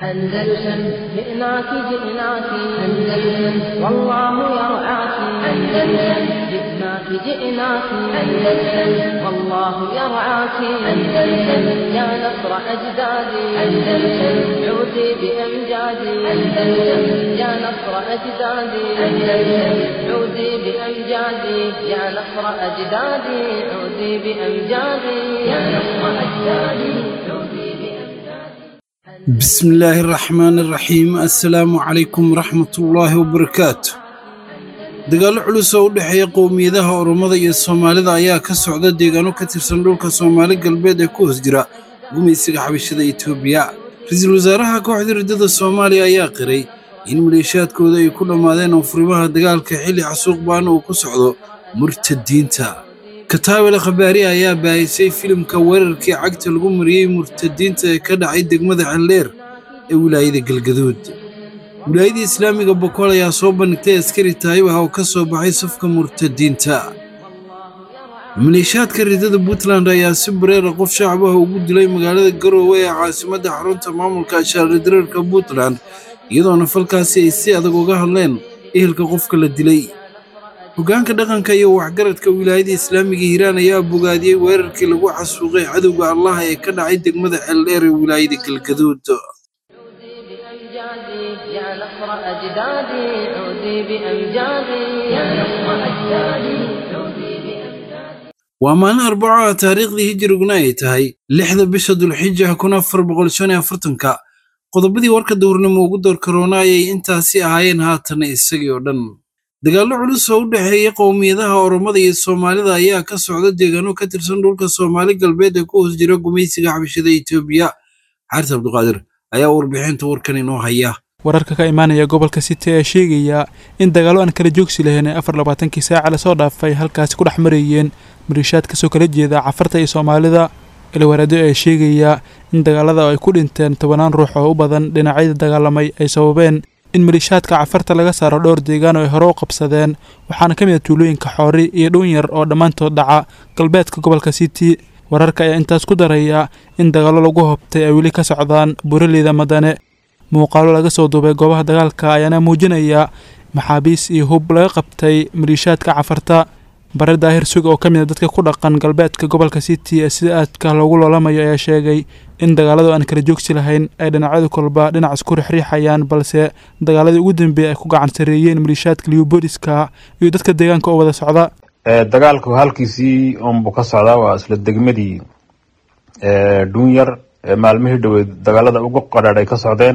أندلسن جئناك جئناك أندلسن والله يرعاك أندلسن جئناك جئناك أندلسن والله يرعاك أندلسن يا نصر أجدادي أندلسن عودي بأمجادي أندلسن يا نصر أجدادي أندلسن عودي بأمجادي يا نصر أجدادي عودي بأمجادي يا نصر أجدادي عودي بأمجادي بسم الله الرحمن الرحيم السلام عليكم ورحمة الله وبركاته dagaallo culus oo u dhexeeya qowmiyadaha oromada iyo soomaalida ayaa ka socda deegaano ka tirsan dhulka soomaali galbeed ee ku hoos jira gumaysiga xabashada etoobiya ra-iisul wasaaraha kooxda riddada soomaaliya ayaa qiray in maleeshiyaadkooda ay ku dhammaadeen oofurimaha dagaalka xilli xasuuq baan uu ku socdo murtadiinta kataabel khabaari ayaa baahisay filimka weerarkii cagta lagu mariyey murtadiinta ee ka dhacay degmada xeldheer ee wilaayada galgaduud wilaayadii islaamiga bokool ayaa soo bandhigtay askari taayib ah oo ka soo baxay safka murtadiinta maleeshiyaadka riddada puntland ayaa si bareera qof shacab ah ugu dilay magaalada garoowe ee caasimadda xarunta maamulka ashaaradareerka puntland iyadoona falkaasi ay si adag uga hadleen ehelka qofka la dilay hoggaanka dhaqanka iyo waxgaradka wilaayada islaamiga hiiraan ayaa bogaadiyey weerarkii lagu xasuuqay cadowga allah ee ka dhacay degmada xeeldheer ee wilaayada galgaduud بأمجادي يا نصر أجدادي عودي بأمجادي يا نصر أجدادي عودي بأمجادي waa maalin arbaco ah taariikhdii hijiriguna ay tahay lixda bisha dulxija kun afar boqol shan iyo afartanka qodobadii warka dowrnimo ugu door karoona ayay intaasi ahaayeen haatan isagii oo dhan dagaallo culus oo u dhexeeya qowmiyadaha oromada iyo soomaalida ayaa ka socda deegaano ka tirsan dhulka soomaali galbeed ee ku hoos jira gumaysiga xabashada etoobiya xaarta abduqaadir ayaa warbixinta warkan inoo haya wararka ka imaanaya gobolka city ee sheegaya in dagaallo aan kala joogsi lahayn ee afar labaatankii saaca lasoo dhaafay halkaasi ku dhex marayeen maliishaad kasoo kala jeeda cafarta iyo soomaalida ilwaraado ee sheegaya in dagaalada ay ku dhinteen tobanaan ruux oo u badan dhinacyada dagaalamay ay sababeen in maliishaadka cafarta laga saaro dhowr deegaan oo ay hore u qabsadeen waxaana ka mid a tuulooyinka xoori iyo dhuunyar oo dhammaantood dhaca galbeedka gobolka city wararka ayaa intaas ku daraya in dagaallo lagu hobtay ay weli ka socdaan buraleyda madane muuqaalo laga soo duubay goobaha dagaalka ayaana muujinaya maxaabiis iyo hub laga qabtay maliishaadka cafarta bare daahir suga oo ka mid a dadka ku dhaqan galbeedka gobolka city ee sida aadka loogu loolamayo ayaa sheegay in dagaaladu aan kala joogsi lahayn ay dhinacyadu kolba dhinac isku rixriixayaan balse dagaaladii ugu dambeeyey ay ku gacan sareeyeen maliishaadka liubooliska iyo dadka deegaanka oo wada socda dagaalku halkiisii unbuu ka socdaa waa isla degmadii dhuunyar maalmihii dhaweyd dagaalada ugu qadhaadh ay ka socdeen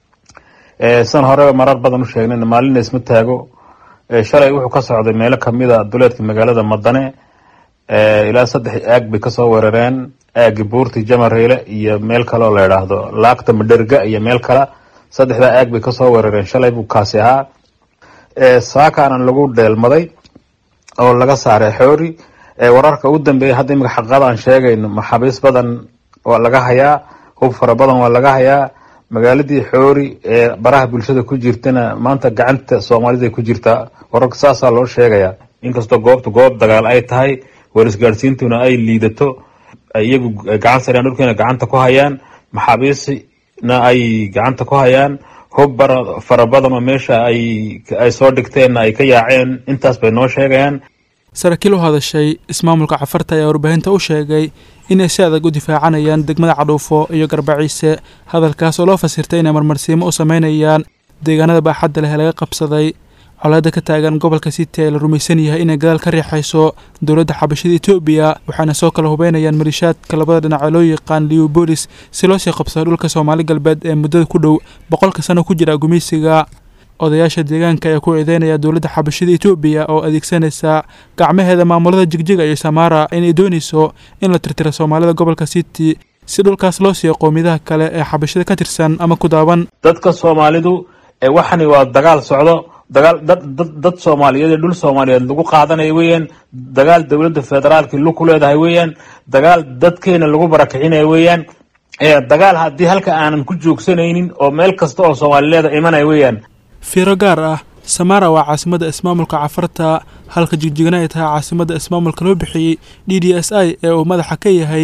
san horeba marar badan u sheegnayn maalina isma taago shalay wuxuu ka socday meelo kamid a duleedka magaalada madane ilaa saddex aag bay kasoo weerareen aagi buurti jamareyle iyo meel kale oo la idhaahdo laagta madherga iyo meel kale saddexdaa aag bay kasoo weerareen shalay buu kaasi ahaa saakaana lagu dheelmaday oo laga saaray xoori wararka ugu dambeeya hadda imika xaqada aan sheegayno maxaabiis badan waa laga hayaa hub fara badan waa laga hayaa magaaladii xoori ee baraha bulshada ku jirtana maanta gacanta soomaalida ku jirtaa wararka saasaa loo sheegayaa inkastoo goobta goob dagaal ay tahay warisgaadhsiintuna ay liidato iyagu gacan sareen dhulkeena gacanta ku hayaan maxaabiisna ay gacanta ku hayaan hub bara fara badan oo meesha ay ay soo dhigteenna ay ka yaaceen intaas bay noo sheegayaan saraakiil u hadashay ismaamulka cafarta ayaa warbaahinta u sheegay inay si adag u difaacanayaan degmada cadhuufo iyo garbaciise hadalkaas oo loo fasirtay inay marmarsiimo u sameynayaan deegaanada baaxadda leh ee laga qabsaday colaada ka taagan gobolka city ee la rumaysan yahay inay gadaal ka riixayso dowladda xabashada etoobiya waxaana soo kala hubeynayaan maliishaadka labada dhinac ee loo yaqaan liubolis si loo sii qabsado dhulka soomaali galbeed ee muddada ku dhow boqolka sano ku jira gumeysiga odayaasha deegaanka ayaa ku eedeynaya dowladda xabashada etoobiya oo adeegsanaysa gacmaheeda maamulada jigjiga iyo samaara inay doonayso in la tirtiro soomaalida gobolka city si dhulkaas loo siiyo qowmiyadaha kale ee xabashada ka tirsan ama ku daaban dadka soomaalidu waxani waa dagaal socdo dagaal dad dad dad soomaaliyeed ee dhul soomaaliyeed lagu qaadanayo weeyaan dagaal dowladda federaalka lu ku leedahay weeyaan dagaal dadkeena lagu barakicinayo weeyaan dagaal haddii halka aanan ku joogsanaynin oo meel kasta oo soomaalileeda imanaya weeyaan fiiro gaar ah samaara waa caasimadda ismaamulka cafarta halka jigjigna ay tahay caasimadda ismaamulka loo bixiyey d d s i ee uu madaxa ka yahay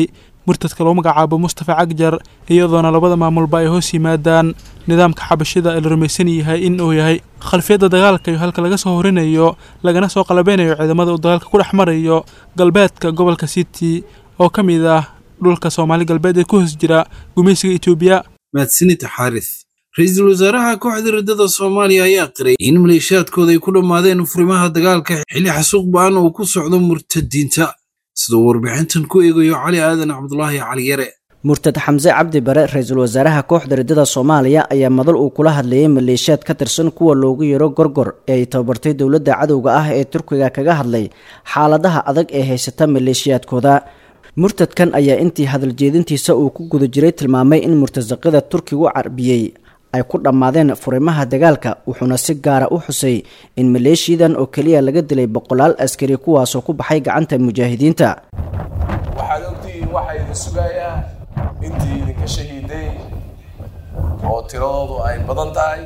murtadka lagu magacaabo mustafa cagjar iyadoona labada maamulba ay hoos yimaadaan nidaamka xabashida ee la rumaysan yahay in uu yahay khalfiyadda dagaalka iyo halka laga soo horinayo lagana soo qalabeynayo ciidamada uu dagaalka ku dhex marayo galbeedka gobolka city oo ka mid ah dhulka soomaali galbeed ee ku hoos jira gumaysiga etoobiya mahadsanida xaaris ra-iisul wasaaraha kooxda riddada soomaaliya ayaa qiray in maleeshiyaadkooda ay ku dhammaadeen furimaha dagaalka xilli xasuuq ba-an uu ku socdo murtadiinta siduu warbixintan ku eegayo cali aadan cabdulaahi cali yare murtad xamse cabdi bare ra-iisul wasaaraha kooxda riddada soomaaliya ayaa madal uu kula hadlayay maleeshiyaad ka tirsan kuwa loogu yeero gorgor ee ay tababartay dowladda cadowga ah ee turkiga kaga hadlay xaaladaha adag ee haysata maleeshiyaadkooda murtadkan ayaa intii hadaljeedintiisa uu ku guda jiray tilmaamay in murtasaqida turkigu carbiyey ay ku dhammaadeen furimaha dagaalka wuxuuna si gaara u xusay in maleeshiyadan oo keliya laga dilay boqolaal askari kuwaasoo ku baxay gacanta mujaahidiinta waxaad ogtihiin waxaa idin sugayaa intii idinka shahiiday oo tiradoodu ay badan tahay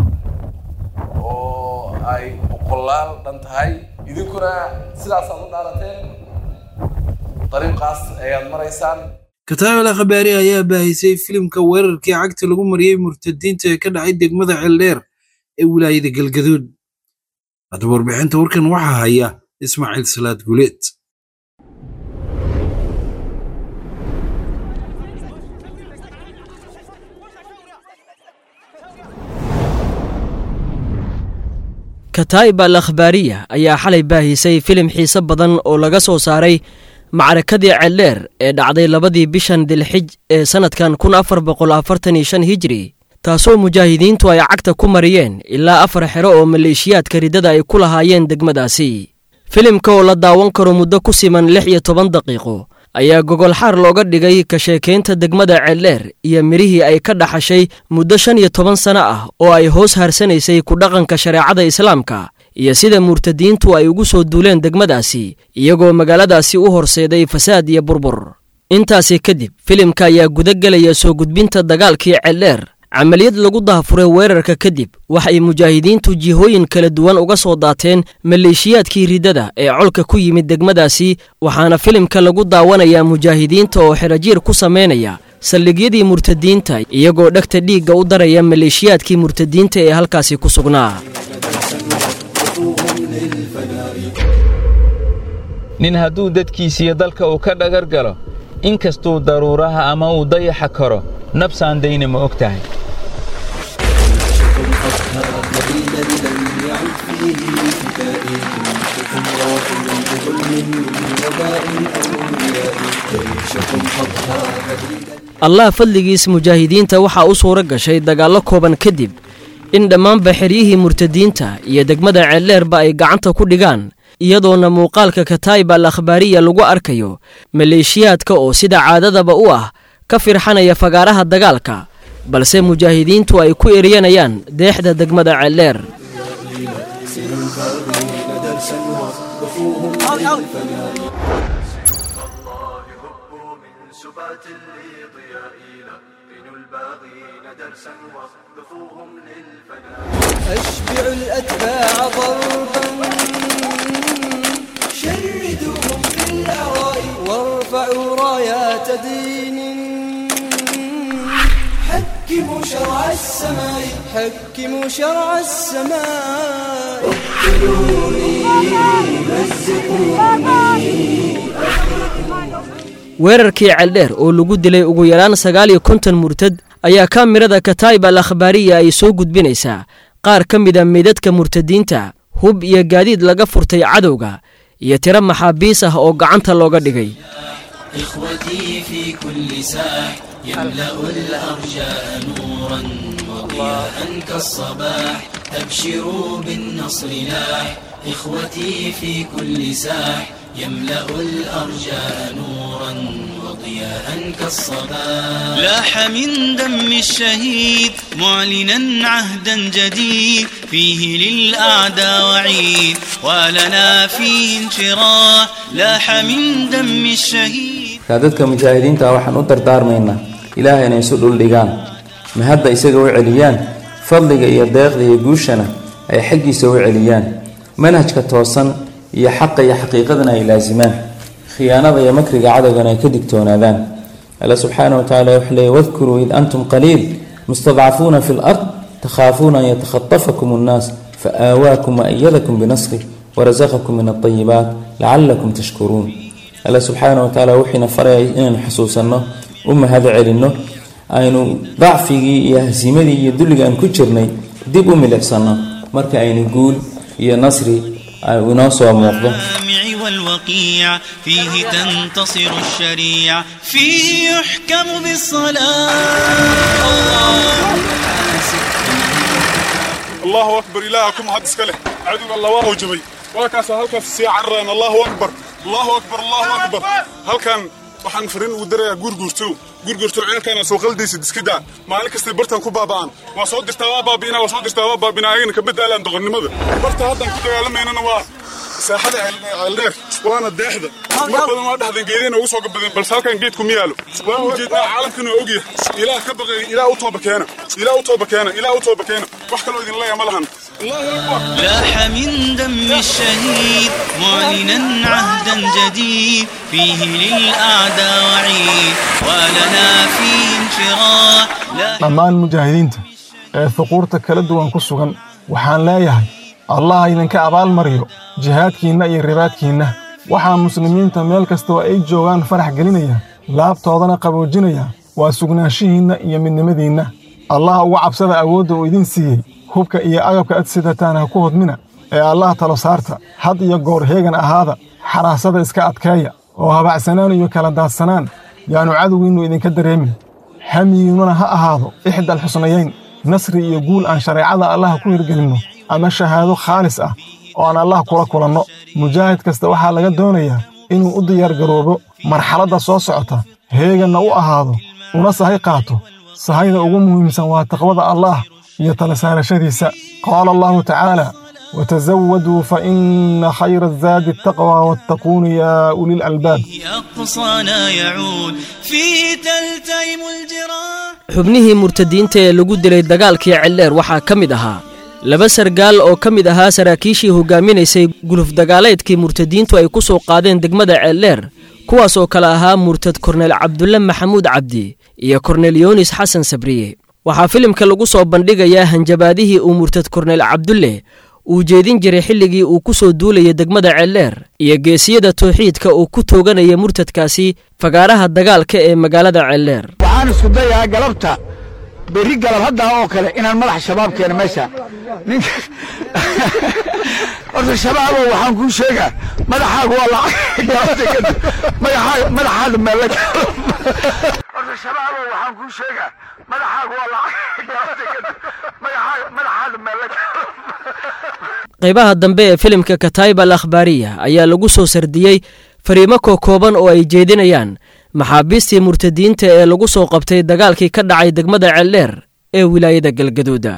oo ay boqolaal dhan tahay idinkuna sidaasaad u dhaarateen dariiqaas ayaad maraysaan kataabel khabaari ayaa baahisay filimka weerarkii cagta lagu mariyey murtadiinta ee ka dhacay degmada ceeldheer ee wilaayada galgaduud haddaba warbixinta warkan waxaa haya ismaaciil salaad guleed kataa'ib al akhbaariya ayaa xalay baahisay filim xiise badan oo laga soo saaray macrakadii ceeldheer ee dhacday labadii bishan dilxij ee sannadkan kun afar boqol afartan iyo shan hijri taasoo mujaahidiintu ay cagta ku mariyeen ilaa afar xero oo maleeshiyaadka riddada ay ku lahaayeen degmadaasi filimka oo la daawan karo muddo ku siman lix iyo toban daqiiqo ayaa gogolxaar looga dhigay ka sheekaynta degmada ceeldheer iyo midhihii ay ka dhaxashay muddo shan iyo toban sano ah oo ay hoos harsanaysay ku dhaqanka shareecada islaamka iyo sida murtadiintu ay ugu soo duuleen degmadaasi iyagoo magaaladaasi u horseeday fasaad iyo burbur intaasi kadib filimka ayaa guda gelaya soo gudbinta dagaalkii ceeldheer camaliyad lagu daafuray weerarka kadib waxay mujaahidiintu jihooyin kala duwan uga soo daateen maleeshiyaadkii riddada ee colka ku yimid degmadaasi waxaana filimka lagu daawanayaa mujaahidiinta oo xerajiir ku samaynaya saldhigyadii murtadiinta iyagoo dhegta dhiigga u daraya maleeshiyaadkii murtadiinta ee halkaasi ku sugnaa nin hadduu dadkiisiiyo dalka uu ka dhagar galo in kastuu daruuraha ama uu dayaxa karo nabsaan dayna ma og tahay allah fadligiis mujaahidiinta waxaa u suuro gashay dagaallo kooban kadib in dhammaanba xeryihii murtadiinta iyo degmada ceeldheerba ay gacanta ku dhigaan iyadoona muuqaalka kataa'ib al akhbaariya lagu arkayo maleeshiyaadka oo sida caadadaba u ah ka firxanaya fagaaraha dagaalka balse mujaahidiintu ay ku eryanayaan deexda degmada ceeldheer أشبع الأتباع ضربا شردوهم في الأعراء وارفعوا رايات دين حكموا شرع السماء حكموا شرع السماء اقتلوني مزقوني weerarkii ceeldheer oo lagu dilay ugu yaraan sagaal iyo konton murtad ayaa kaamirada kataa'ib al akhbaariya ay soo gudbinaysaa qaar ka mida meydadka murtadiinta hub iyo gaadiid laga furtay cadowga iyo tiro maxaabiis ah oo gacanta looga dhigay إخوتي في كل ساح يملأ الأرجاء نورا وضياء كالصباح أبشروا بالنصر لاح إخوتي في كل ساح يملأ الأرجاء نورا وضياء كالصباح لاح من دم الشهيد معلنا عهدا جديد فيه للأعداء وعيد ولنا فيه انشراح لاح من دم الشهيد markaa dadka mujaahidiinta ah waxaan u dardaarmaynaa ilaahay inay isu dhuldhigaan ma hadda isaga u celiyaan fadliga iyo deeqda iyo guushana ay xaggiisa u celiyaan manhajka toosan iyo xaqa iyo xaqiiqadana ay laasimaan khiyaanada iyo makriga cadowgana ay ka digtoonaadaan alla subxaana wa tacaala wuxuu leeyay wadkuruu id antum qaliil mustadcafuuna fi lard takhaafuuna an yatakhatafakum annaas faآawaakum waأyadakum binasrih warasaqakum min alطayibaat lacalakum tashkuruun alla subxaana wa tacaala wuxiina farayay inaynu xusuusanno u mahad celinno aynu dacfigii iyo hasiimadii iyo dulliga aan ku jirnay dib u milicsanno marka aynu guul iyo nasri inoo soo muuqdo والوقيع فيه تنتصر الشريعة فيه يحكم بالصلاة الله أكبر إلهكم هاد اسكله عدو الله وهو جبي وكاس هلكاس سي عرين الله أكبر الله أكبر الله أكبر هل كان waxaan farin ugu darayaa guurguurto guurguurto ceelkaana soo qaldiisa diskida maalin kasta bartan ku baaba'an waa soo dirtaa waa baabi'ina waa soo dirtaa waa baabina ayagana ka bedaalaan doqonnimada barta haddan ku dagaalamayna waa saaxada ceeldheer waana deexda mar badan waa dhahdeen geedeen ugu soo gabadeen balse halkan geedku ma yaalo waan ujeednaa caalamkan oo ogyahay ilaah ka baqay ilaah u tooba keena ilaah u tooba keena ilaah u tooba keena wax kaloo idin leeya ma lahan لاح من دم الشهيد معلنا عهدا جديد فيه للأعداء وعيد ولنا فيه انشراح dhammaan mujaahidiinta ee fuquurta kala duwan ku sugan waxaan leeyahay allah idinka abaalmariyo jihaadkiinna iyo ribaadkiinna waxaa muslimiinta meel kastoo ay joogaan farax gelinaya laabtoodana qaboojinaya waa sugnaanshihiinna iyo midnimadiinna allah uga cabsada awoodda uu idin siiyey hubka iyo agabka ad sidataan ha ku hodmina ee allah talo saarta had iyo goor heegan ahaada xaraasada iska adkeeya oo habacsanaan iyo kala daadsanaan yaannu cadowgiinnu idinka dareemin hamiyiinnuna ha ahaado ixdal xusnayayn nasri iyo guul aan shareecada allah ku hirgelinno ama shahaado khaalis ah oo aan allah kula kulanno mujaahid kasta waxaa laga doonayaa inuu u diyaargaroobo marxaladda soo socota heeganna u ahaado una sahay qaato sahayda ugu muhiimsan waa taqwada allaah iyo tala saarashadiisa qaala allahu tacaala وتزودوا فإن خير الزاد التقوى واتقون يا أولي الألباب أقصانا يعود فيه تلتئم الجراح xubnihii murtadiinta ee lagu dilay dagaalkii celleer waxaa ka mid ahaa laba sargaal oo ka mid ahaa saraakiishii hogaaminaysay guluf dagaaleedkii murtadiintu ay ku soo qaadeen degmada celleer kuwaas oo kale ahaa murtad korneel cabdulle maxamuud cabdi iyo korneel yoonis xasan sabriye waxaa filimka lagu soo bandhigayaa hanjabaadihii uu murtad korneel cabdulle uu jeedin jiray xilligii uu ku soo duulayay degmada celleer iyo geesiyada towxiidka uu ku tooganaya murtadkaasi fagaaraha dagaalka ee magaalada celleer waxaan isku dayaa galabta berri galab haddaa oo kale inaan madax shabaab keeno meesha ninka horta shabaabo waxaan kuu sheegaa madaxaagu waa lacag galabta kadib madaxaaga madaxaada meela horta shabaabo waxaan kuu sheegaa madaxaagu waa lacag galabta kadib madaxaaga madaxaada meela qaybaha dambe ee filimka kataib al akhbaariya ayaa lagu soo sardiyey fariimo kookooban oo ay jeedinayaan maxaabiistii murtadiinta ee lagu soo qabtay dagaalkii ka dhacay degmada celdheer ee wilaayada galgaduuda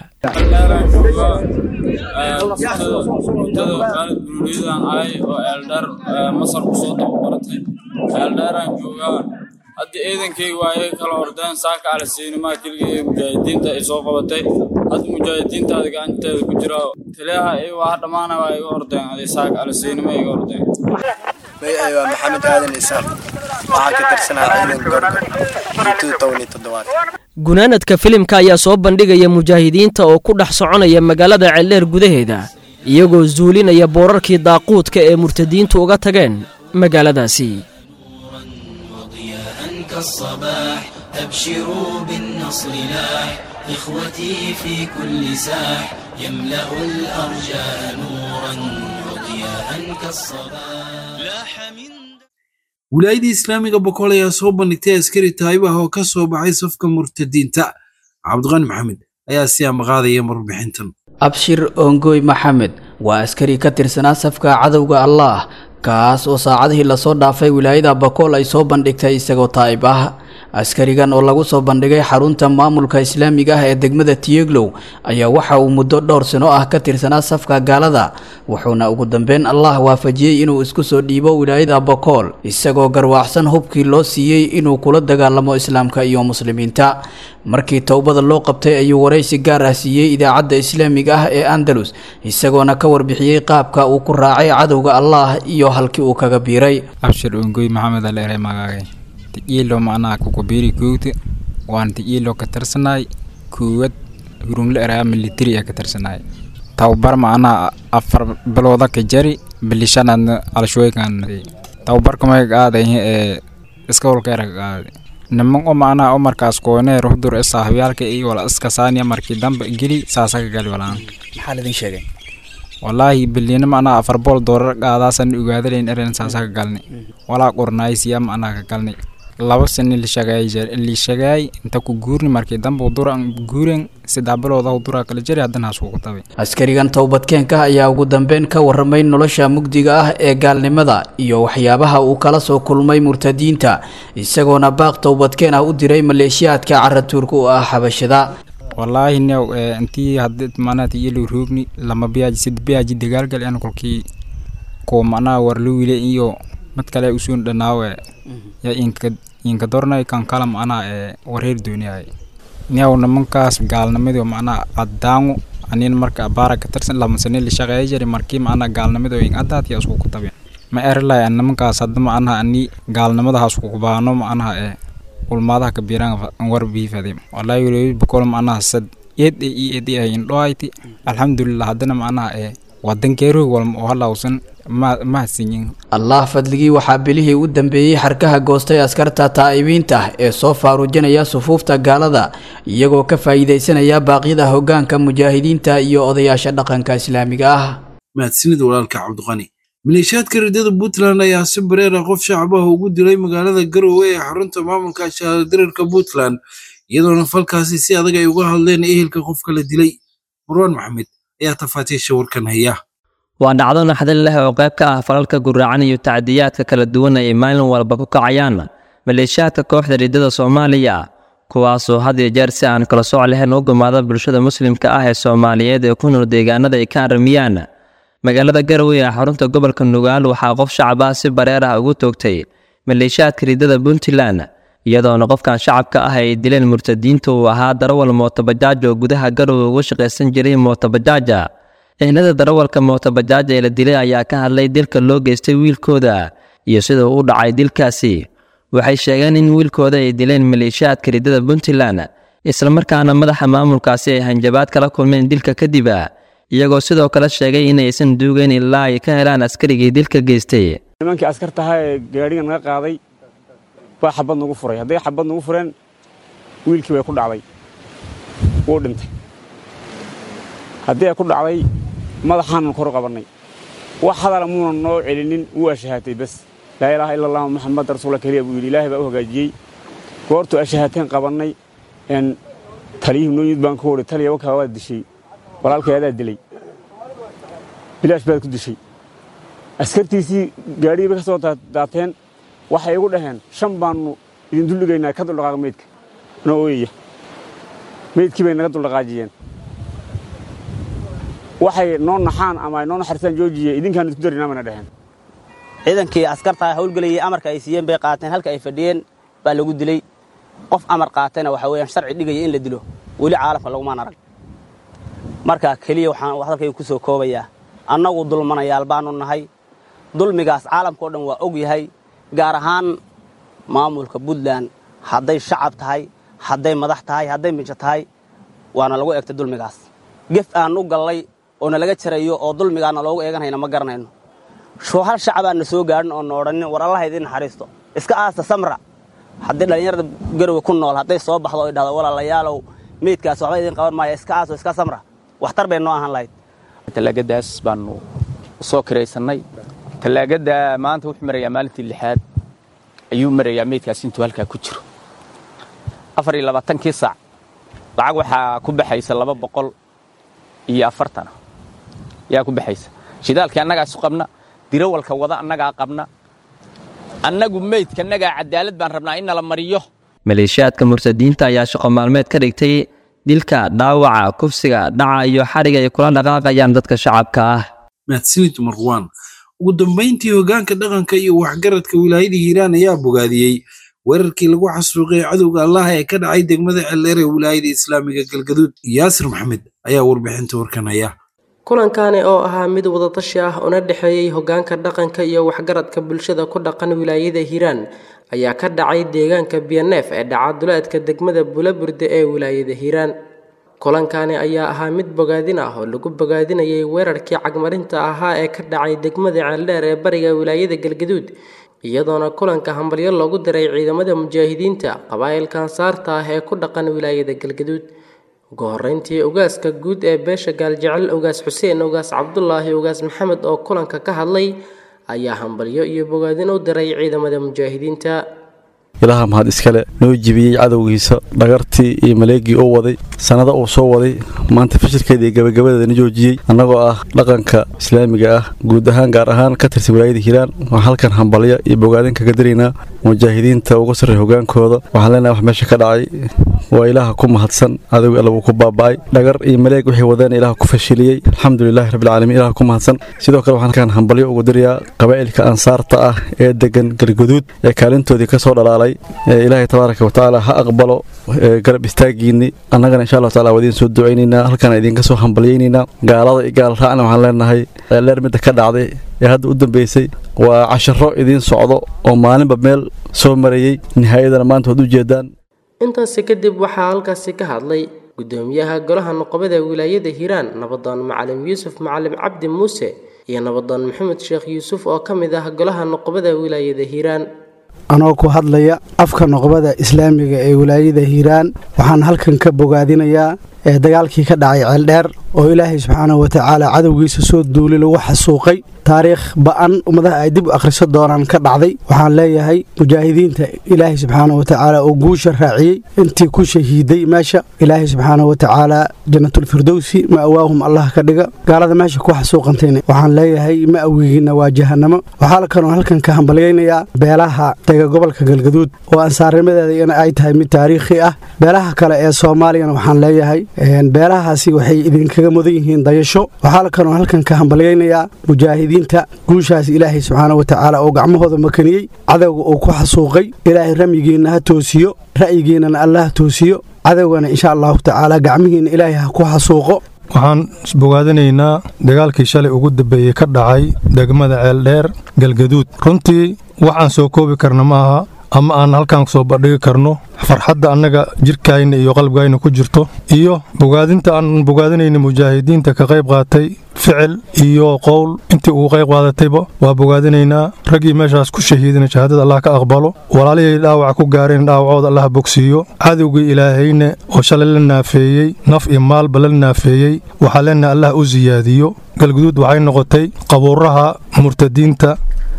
mudada khaalid buruuriyadan ahay oo eeldheer masar kusoo dababaratay eeldheeraan joogaa hadda ciidankayga waayay kala ordeen saaka alasiinimaa keliga ee mujaahidiinta ay soo qabatay hadda mujaahidiintaada gacanteeda ku jira taliyaha iy waa dhammaana waa iga ordeen aday saaka alasiinima iga ordeen magacay waa maxamed aadan isaan waxaa ka tirsanaa ciidanka gorgor intuu towni toddobaad gunaanadka filimka ayaa soo bandhigaya mujaahidiinta oo ku dhex soconaya magaalada celleer gudaheeda iyagoo zuulinaya boorarkii daaquudka ee murtadiintu uga tageen magaaladaasi كالصباح أبشروا بالنصر لاح إخوتي في كل ساح يملأ الأرجاء نورا وضياء كالصباح لاح من wilaayadii islaamiga boqol ayaa soo bandhigtay askari taayibah oo ka soo baxay safka murtadiinta cabdiqani maxamed ayaa si amaqaadaya warbixintan abshir ongoy maxamed waa askari ka tirsanaa safka cadowga allaah kaas oo saacadihii lasoo dhaafay wilaayada bakool ay soo bandhigtay isagoo taa'ib ah askarigan oo lagu soo bandhigay xarunta maamulka islaamiga ah ee degmada tiyeglow ayaa waxa uu muddo dhowr sano ah ka tirsanaa safka gaalada wuxuuna ugu dambeyn allah waafajiyey inuu isku soo dhiibo wilaayada bakool isagoo garwaacsan hubkii loo siiyey inuu kula dagaalamo islaamka iyo muslimiinta markii towbada loo qabtay ayuu waraysi gaar ah siiyey idaacadda islaamiga ah ee andalus isagoona ka warbixiyey qaabka uu ku raacay cadowga allah iyo halkii uu kaga biiray abshir ungoy maxamed aleere magaagay tijiilo macnaha kukubiri koogta waan tijiilo ka tirsanaay koowad hurungle eraa militari ka tirsanaay tababar macnaha afar bilooda ka jari bilishanaadna alshooykan tababarka may qaaday ee iska holkeera ka qaaday niman oo macnaha oo markaas koonee ruhdur saaxibyaalka iyo wala iska saaniya markii dambe geli saasa ka gali walaan maxaa ladin sheegay wallaahi bilina macnaha afar bool doorar qaadaasan ogaadalayn eren saasa ka galnay walaa qornaaysiya macnaha ka galnay laba sani lishagaay inta ku guurni markii dambe dura guuren saddex bilooda dura kala jari haddana hasuuku tabay askarigan towbadkeenka ayaa ugu dambeyn ka warramay nolosha mugdiga ah ee gaalnimada iyo waxyaabaha uu kala soo kulmay murtadiinta isagoona baaq towbadkeen ah u diray maleeshiyaadka caratuurka u ah xabashada wallaahi new intii haddi macnaha tiyelo roogni lama biyaaji sid biyaaji dagaalgal en kolkii ko macnaha warluwile iyo mid kale usuun dhanaawe ya inka inka dornay kan kala macnaha ee wareer dooniyay new nimankaas gaalnimadu macnaha addaangu anin marka abaara ka tirsan lama sane la shaqeeya jari markii macnaha gaalnimadu in addaad ya isku kutabe ma erlay nimankaas hadda macnaha ani gaalnimada ha isku kubaano macnaha ee ulmaadaha kabiiraan war biifade wallahi weli bokol macnaha sad eed i eed ay indhoayti alxamdulilah haddana macnaha ee wadankeeroog walma oo halawsan ma mahadsanyin allah fadligii waxaa bilihii u dambeeyey xarkaha goostay askarta taa'ibiinta ee soo faaruujinaya sufuufta gaalada iyagoo ka faa'iidaysanaya baaqyada hoggaanka mujaahidiinta iyo odayaasha dhaqanka islaamiga ah mahadsanid walaalka cabdiqani maleeshiyaadka ridada puntland ayaa si bareer ah qof shacabaha ugu dilay magaalada garowe ee xarunta maamulka shahaadirirka puntland iyadoona falkaasi si adag ay uga hadleen ehelka qofka la dilay marwaan maxamed ayaa tafaatiisha warkan haya waa dhacdo naxdin leh oo qayb ka ah falalka guraacan iyo tacdiyaadka kala duwan ay maalin walba ku kacayaan maleeshiyaadka kooxda ridada soomaaliya kuwaasoo had iyo jeer si aan kala sooc lahayn u gumaada bulshada muslimka ah ee soomaaliyeed ee ku nool deegaanada ay ka aramiyaan magaalada garowe ee xarunta gobolka nugaal waxaa qof shacab ah si bareer ah ugu toogtay maleeshiyaadka ridada puntland iyadoona qofkan shacabka ah ay dileen murtadiinta uu ahaa darawal mootobajaaj oo gudaha garowe uga shaqaysan jiray mootabajaaja ehnada darawalka mootabajaaja ee la dilay ayaa ka hadlay dilka loo geystay wiilkooda iyo sida uu u dhacay dilkaasi waxay sheegeen in wiilkooda ay dileen maleeshiyaadka ridada puntland islamarkaana madaxa maamulkaasi ay hanjabaad kala kulmeen dilka kadib iyagoo sidoo kale sheegay inaysan duugeyn ilaa ay ka helaan askarigii dilka geystay nimankii askartahaa ee gaadhiga naga qaaday baa xabad nagu furay hadday xabad nagu fureen wiilkii way ku dhacday wuu dhintay haddii ay ku dhacday madaxaanan kor qabannay wax hadala muunan noo celinin wuu ashahaatay bas laa ilaaha ila allahu maxamed rasuula keliya buu yidhi ilaahay baa u hagaajiyey goortuu ashahaateen qabannay n taliyihii noo yimid baan ku wari taliya wakaa waad dishay walaalkay adaa dilay bilaash baad ku dishay askartiisii gaadhigii bay ka soo daateen waxay igu dhaheen shan baannu idin duldhigaynaa ka duldhaqaaqa meydka noo ooyaya meydkii bay naga duldhaqaajiyeen waxay noo naxaan ama ay noo naxaristaan joojiye idinkaan idku darinaa bayna dhaheen ciidankii askarta hawlgelayay amarka ay siiyeen bay qaateen halka ay fadhiyeen baa lagu dilay qof amar qaatayna waxa weeyaan sharci dhigaya in la dilo weli caalamka lagumaan arag marka keliya waxaan hadalkayga ku soo koobayaa annagu dulmanayaal baanu nahay dulmigaas caalamkao dhan waa og yahay gaar ahaan maamulka puntland hadday shacab tahay hadday madax tahay hadday mijo tahay waana lagu egtay dulmigaas gef aan u gallay oo nalaga jarayo oo dulmigaana loogu eeganhayna ma garanayno hal shacabaan na soo gaadhin oo na odhanin war allaha idiin naxariisto iska aasta samra haddii dhallinyarada garowe ku nool hadday soo baxdo oy dhahdo walaalayaalow meydkaas waxba idiin qaban maaya iska aaso iska samra waxtar bay noo ahaan lahayd tallaagadaas baanu soo kiraysannay tallaagadda maanta wuxuu marayaa maalintii lixaad ayuu marayaa meydkaas intuu halkaa ku jiro afar iyo labaatankii saac lacag waxaa ku baxaysa laba boqol iyo afartana yaa ku baxaysa shidaalkii annagaa isu qabna dirawalka wada annagaa qabna annagu meydka annagaa cadaalad baan rabnaa in nala mariyo maleeshiyaadka murtadiinta ayaa shaqo maalmeed ka dhigtay dilka dhaawaca kufsiga dhaca iyo xariga ay kula dhaqaaqayaan dadka shacabka ah mahadsanid marwaan ugu dambayntii hoggaanka dhaqanka iyo waxgaradka wilaayada hiiraan ayaa bogaadiyey weerarkii lagu xasuuqay cadowga allaha ee ka dhacay degmada celdheer ee wilaayada islaamiga galgaduud yaasir maxamed ayaa warbixinta warkan haya kulankani oo ahaa mid wadatashi ah una dhexeeyey hoggaanka dhaqanka iyo waxgaradka bulshada ku dhaqan wilaayada hiiraan ayaa ka dhacay deegaanka biyaneef ee dhaca duleedka degmada bulaburde ee wilaayada hiiraan kulankani ayaa ahaa mid bogaadin ah oo lagu bogaadinayay weerarkii cagmarinta ahaa ee ka dhacay degmada ceeldheer ee bariga wilaayada galgaduud iyadoona kulanka hambalyo loogu diray ciidamada mujaahidiinta qabaa'ilka ansaarta ah ee ku dhaqan wilaayada galgaduud ugu horeyntii ogaaska guud ee beesha gaaljecel ogaas xuseen ogaas cabdulaahi ogaas maxamed oo kulanka ka hadlay ayaa hambalyo iyo bogaadin u diray ciidamada mujaahidiinta ilaha mahad iskale noo jibiyey cadowgiisa dhagartii iyo maleegii uu waday sannada uu soo waday maanta fashilkeeda iyo gabagabadeedana joojiyey annagoo ah dhaqanka islaamiga ah guud ahaan gaar ahaan ka tirsan wilaayada hiiraan waxaan halkan hambalya iyo bogaadin kaga diraynaa mujaahidiinta uga sarray hogaankooda waxaan leenahay wax meesha ka dhacay waa ilaaha ku mahadsan cadowgii alla wuu ku baaba'ay dhagar iyo maleeg waxay wadeen ilaah ku fashiliyey alxamdulilahi rabbilcaalamiin ilaah ku mahadsan sidoo kale waxaan halkan hambalyo ugu dirayaa qabaa'ilka ansaarta ah ee degan galguduud ee kaalintoodii ka soo dhalaalay ilaahay tabaaraka watacaala ha aqbalo garab istaagiinni annagana insha allahu tacala waa idiin soo ducaynaynaa halkaan idinka soo hambalyaynaynaa gaalada iyo gaal raacna waxaan leenahay leer midda ka dhacday ee hadda u dambeysay waa casharo idiin socdo oo maalinba meel soo marayey nihaayadana maanta waad u jeedaan intaasi kadib waxaa halkaasi ka hadlay gudoomiyaha golaha noqobada wilaayada hiiraan nabadoon macalim yuusuf macalim cabdi muuse iyo nabadoon maxamed sheekh yuusuf oo ka mid ah golaha noqobada wilaayada hiiraan anoo ku hadlaya afka noqobada islaamiga ee wilaayada hiiraan waxaan halkan ka bogaadinayaa ee dagaalkii ka dhacay ceeldheer oo ilaahay subxaanahu watacaala cadowgiisa soo duuli lagu xasuuqay taariikh ba'an ummadaha ay dib u akhriso doonaan ka dhacday waxaan leeyahay mujaahidiinta ilaahay subxaanahu watacaala oo guusha raaciyey intii ku shahiiday meesha ilaahay subxaanahu watacaala jannatulfirdowsi ma'waahum allah ka dhiga gaalada meesha ku xasuuqantayna waxaan leeyahay ma'wigiina waa jahanamo waxaa kaloo halkan ka hambalyaynayaa beelaha dega gobolka galgaduud oo ansaarnimadeeda in ay tahay mid taariikhi ah beelaha kale ee soomaaliyana waxaan leeyahay beelahaasi waxay idinkaga mudan yihiin dayasho waxaa kaloo halkan ka hambalyaynayaa mujaahidiinta guushaas ilaahay subxaana watacaala oo gacmahooda makaniyey cadowga uu ku xasuuqay ilaahay ramyigiinna ha toosiyo ra'yigiinnana allah ha toosiyo cadowgana insha allahu tacaala gacmihiinna ilaahay ha ku xasuuqo waxaan isbogaadinaynaa dagaalkii shalay ugu dambeeyey ka dhacay degmada ceeldheer galgaduud runtii waxaan soo koobi karna ma aha ama aan halkaan soo bandhigi karno farxadda annaga jidhkayna iyo qalbigayna ku jirto iyo bogaadinta aan bogaadinayna mujaahidiinta ka qayb qaatay ficil iyo qowl intii uu qayb qaadatayba waa bogaadinaynaa raggii meeshaas ku shahiidina shahaadada allah ka aqbalo walaalihii dhaawaca ku gaareen dhaawacooda allah bogsiiyo cadowgii ilaahayna oo shalay la naafeeyey naf iyo maalba la naafeeyey waxaa leenaha allah u siyaadiyo galguduud waxay noqotay qabuuraha murtadiinta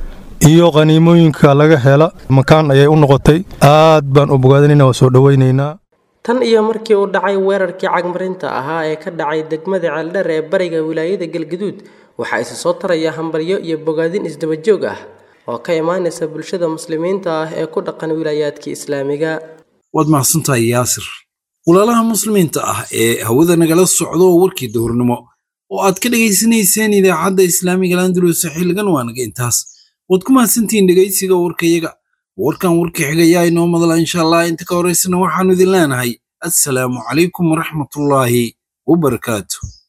iyo qhaniimooyinka laga hela makaan ayay u noqotay aad baan u bogaadinayna waa soo dhowaynaynaa tan iyo markii uu dhacay weerarkii cagmarinta ahaa ee ka dhacay degmada ceeldheer ee bariga wilaayada galgaduud waxaa isa soo taraya hambalyo iyo bogaadin isdabajoog ah oo ka imaanaysa bulshada muslimiinta ah ee ku dhaqan wilaayaadkii islaamiga waad mahadsantahay yaasir walaalaha muslimiinta ah ee hawada nagala socdo oo warkii dowrnimo oo aad ka dhegaysanayseen idaacadda islaamiga landulus xilligan waa naga intaas waad ku mahadsantihiin dhegaysiga warkayaga warkan warka xigayaa inoo madala insha allah inta ka horaysana waxaannu idin leenahay assalaamu calaykum waraxmatullaahi wabarakaatu